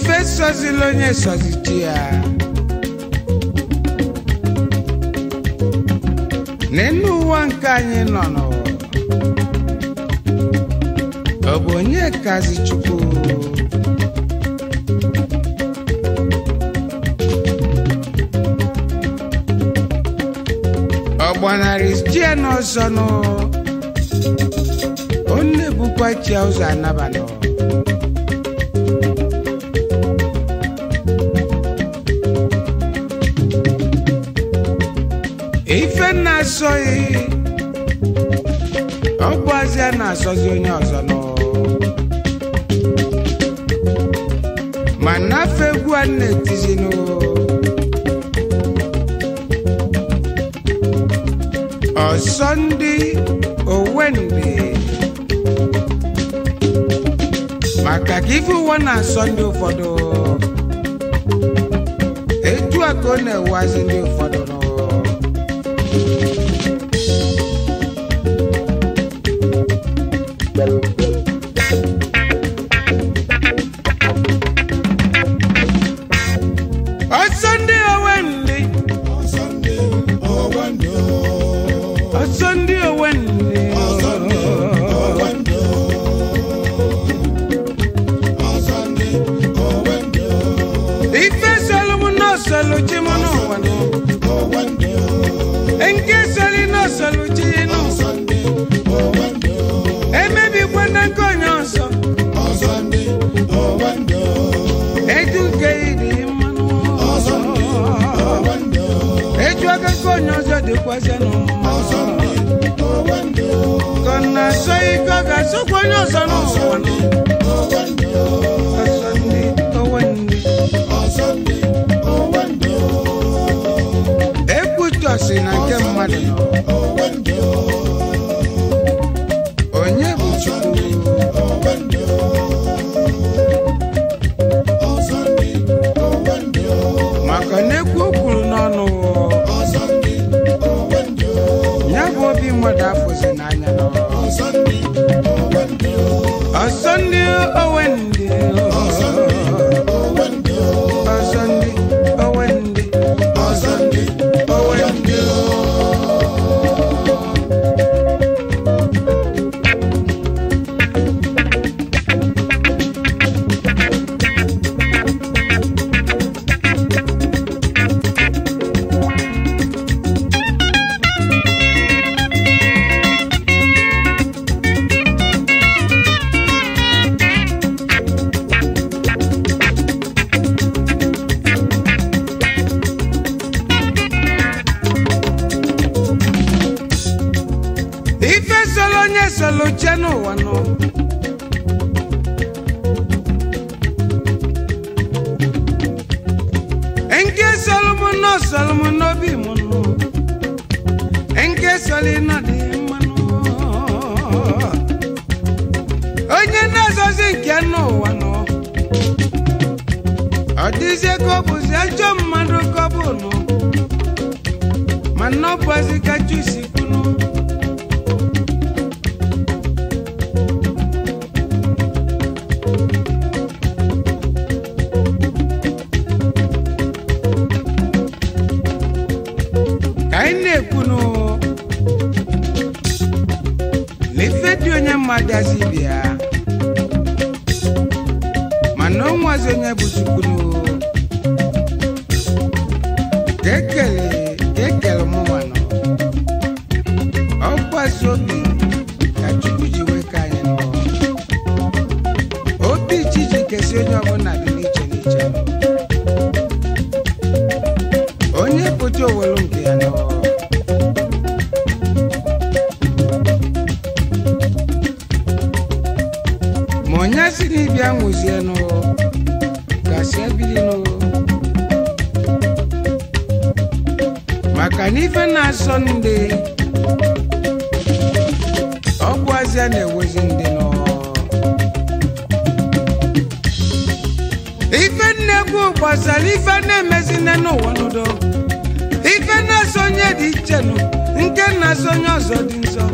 ife sọzila onye sọzichi ya n'elu ụwa nke anyị nọ n'ụwa ọ bụ onye kazi chukwu ọ gbanarị chie n'ọzọ nụ ọ na-ebukwa chia ụzọ anabanụ ife na-asọghị ọ bụ azịa na-asọzi onye ọzọ nụ ma nafe egwu a na-etizinụ ọsọ ndị owendị maka ka ife ụwa na-asọ ndị ụfọdụ etu a ka ọ na-ewazi ndị ụfọdụ nụ ọsọ ndị owendị ọsọ ndị owendị ife sọlụmụ n'ọsọlụ chi mụ n'ụwa nụ nke sọlị n'ọsọlụ chi nụ emebikwa na nke onye ọzọ eju nke ịdị mmanụ eju aka nke onye ọzọ dịkwazị n'ụwa ka ọ na-asọ ike ọ ga-asọkwa onye ọzọ n'ụwa nụ ọsọ ndị owendị ekwutọsi na nke mmadụ nọ onye bụ chukwu maka na ekwu o kwuru n'ọnụ ya bụ obi mmadụ afụzi n'anya nọ ọsọ ndị owendị ọsọ ndị owendị ọsọ ndị owendị ife solo onye solo chie n'ụwa nọ nke solomo nọ solomo n'obi m nọ nke soli nọ dị mmanụ onye na-azọzi nke n'ụwa nọ ọ dịzie ka ọ bụzi ajọ mmadụ ka ọ bụ nọ mana ọ bụzi ka chusi kwunu ka anyị na-ekwunu na ife dị onye mmadụ azi bịa mana o nwazi onye bụ chukwunu ka ekele ka ekele mụnwanụ ọkwazi obi ka chukwu ji wee ka anyị nọ obi chi ji kesi onye ọbụla dị n'iche n'iche onye pụta owelu nke ya nọ ma onye si n'ibia nwụzie nụ gasị ebili nụ maka na ife na-asọ ndị ọgwụ azịa na-ewezi ndị nọ ife nnekwu gbasara ife na-emezi nne n'ụwa n'udo ife na-asọ onye dị iche nụ nke na-asọ onye ọzọ dị nsọ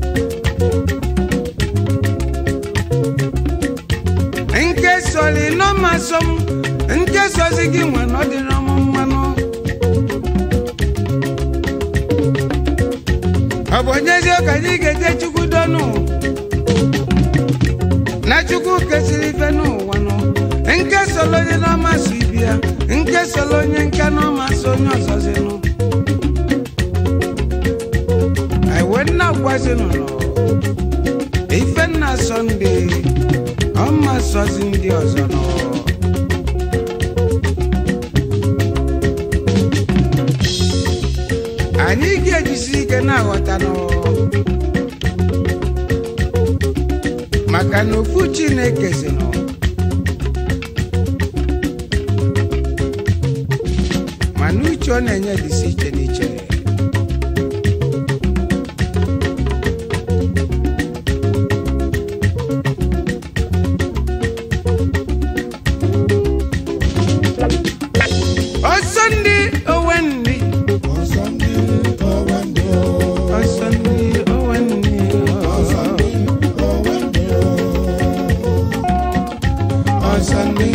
nke sọrọ nọ ọma sọ m nke sozi gị nwe na ọ dịrọ m mmanụ ọ bụ onyezie ka anyị ga-eje chukwu dọnụ na chukwu kesịrị ife n'ụwa nụ nke solo onye n'ọma so ibi ya nke solo onye nke n'ọma so onye ọzọzi nụ iwe nna gwazinụ nọ ife nna sọnde ọma sọzi ndị ọzọ nọ anyị ga-ejisi ike na-aghọta nọ maka na ofu chineke si nọ mana uche ọ na-enye dịsi iche n'iche ọsọ ndị owe ndị ọsọ ndị owe ndị ọsọ ndị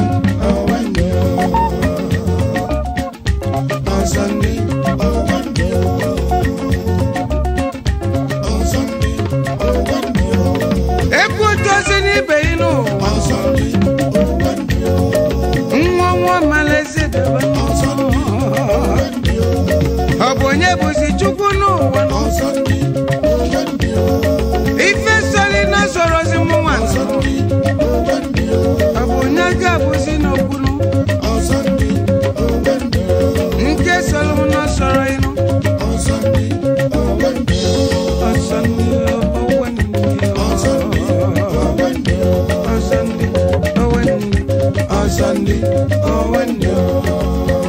ebe otu ozi n'ibe yi n'ụwa nwa nwa malaezi debe ọ bụ onye bụzi chukwu n'ụwa ife sori na sorozi mụnwa nsọ ọ bụ onye ga-abụzi n'okwunu nke soro m na sọrọ ịnụ ọsọ ndị owe ndị ọsọ ndị owe ndị ọsọ ndị owe ndị